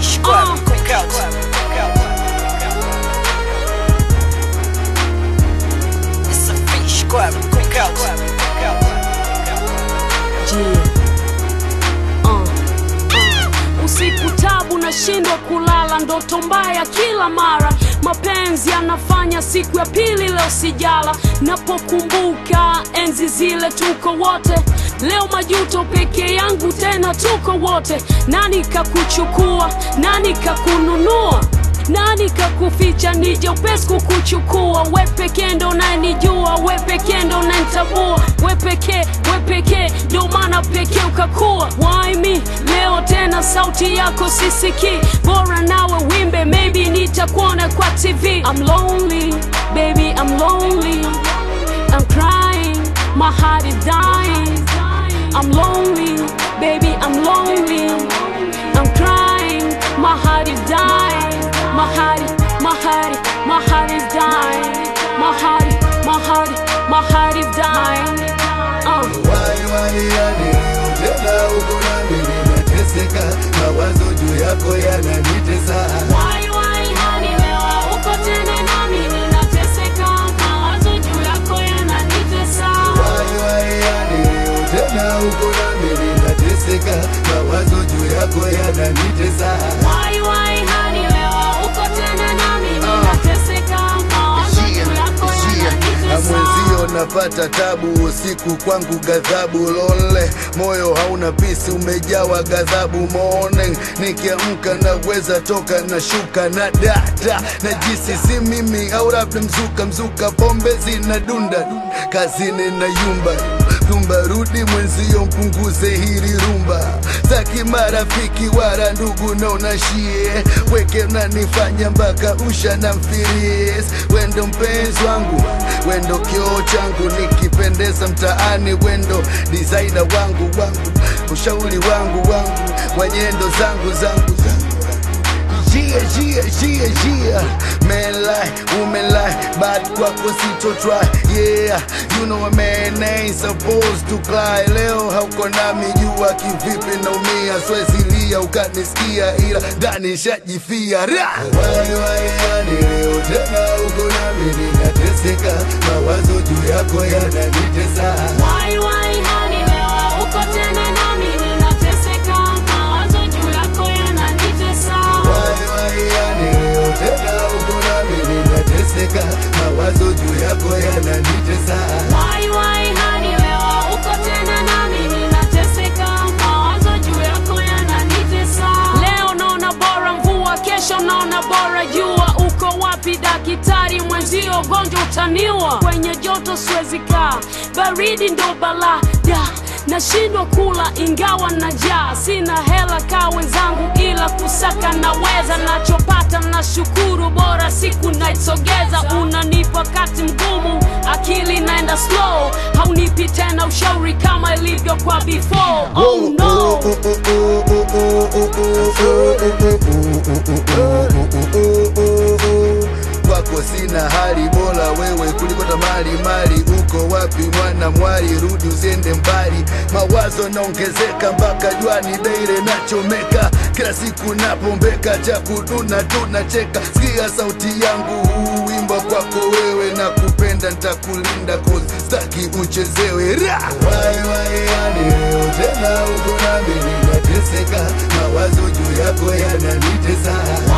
fish squad, Uh. cook out. It's a fish squad, cook out. Yeah. Uh. Uh. Usiku tabu nashindwa kulala, ndoto mbaya kila mara, mapenzi yanafanya siku ya pili leo sijala. Napokumbuka enzi zile tuko wote, leo majuto peke yangu tena tuko wote. Nani kakuchukua? Nani kakununua? nani kakuficha nije upesi kukuchukua we pekee ndo nanijua we pekee ndo nanitambua we pekee we pekee ndo maana pekee ukakuwa Why me leo tena sauti yako sisiki bora nawe wimbe maybe nitakuona kwa tv I'm lonely baby I'm lonely I'm crying my heart is dying I'm lonely baby I'm lonely I'm crying my heart is dying my heart my heart my heart is dying my heart my heart my heart is dying uh. Wai wai yani tena uko nami ninateseka, mawazo juu yako yananitesa. Why, why, honey, leo uko tena nami ninateseka, mawazo juu yako yananitesa. Wai wai yani tena uko nami ninateseka, mawazo juu yako yananitesa. Why, why, honey, leo uko tena nami ninateseka, mawazo juu yako na yananitesa. mwenzio napata tabu usiku kwangu ghadhabu lole moyo hauna pisi umejawa ghadhabu morning nikiamka naweza toka na shuka na dada na jisi si mimi au labda mzuka mzuka pombe zinadunda kazini na yumba rumba rudi mwenzio mpunguze hili rumba taki marafiki wara ndugu naona shie weke nanifanya mpaka usha na mfiris wendo mpenzi wangu wendo kioo changu nikipendeza mtaani wendo designer wangu wangu ushauri wangu wangu wanyendo zangu zangu zangu Jia, jia, jia, jia Man lie, woman lie Bad kwako sito try Yeah, you know a man ain't supposed to cry Leo hauko nami jua kivipi naumia Swezi lia ukanisikia ila ndani shajifia Ra! Wai wai yani leo tena uko nami ninateseka Mawazo juu yako yananitesa Why, why, honey, leo uko tena nami ninateseka, mawazo juu yako yananitesa. Wai wai yani leo tena uko nami ninateseka Mawazo juu yako yananitesa Why, why, honey, leo uko tena nami ninateseka, mawazo juu yako yananitesa. Leo naona bora mvua, kesho naona bora jua. Uko wapi daktari mwenzio, gonjwa utaniwa. Kwenye joto siwezi kaa, baridi ndo balaa da nashindwa kula ingawa na njaa, sina hela kaa wenzangu, ila kusaka naweza. Nachopata na shukuru, bora siku naisogeza. Unanipa wakati mgumu, akili naenda slow, haunipi tena ushauri kama ilivyo kwa before. Oh no. kwako sina hali bora wewe kuliko tamali mali uko wapi mwana mwali rudi usiende mbali mawazo naongezeka mpaka jwani daire nachomeka kila siku napombeka cha kuduna tunacheka sikia sauti yangu huu wimbo kwako wewe na kupenda ntakulinda kozi staki uchezewe ra wai wai yani leo tena uko nami ninateseka mawazo juu yako yananitesa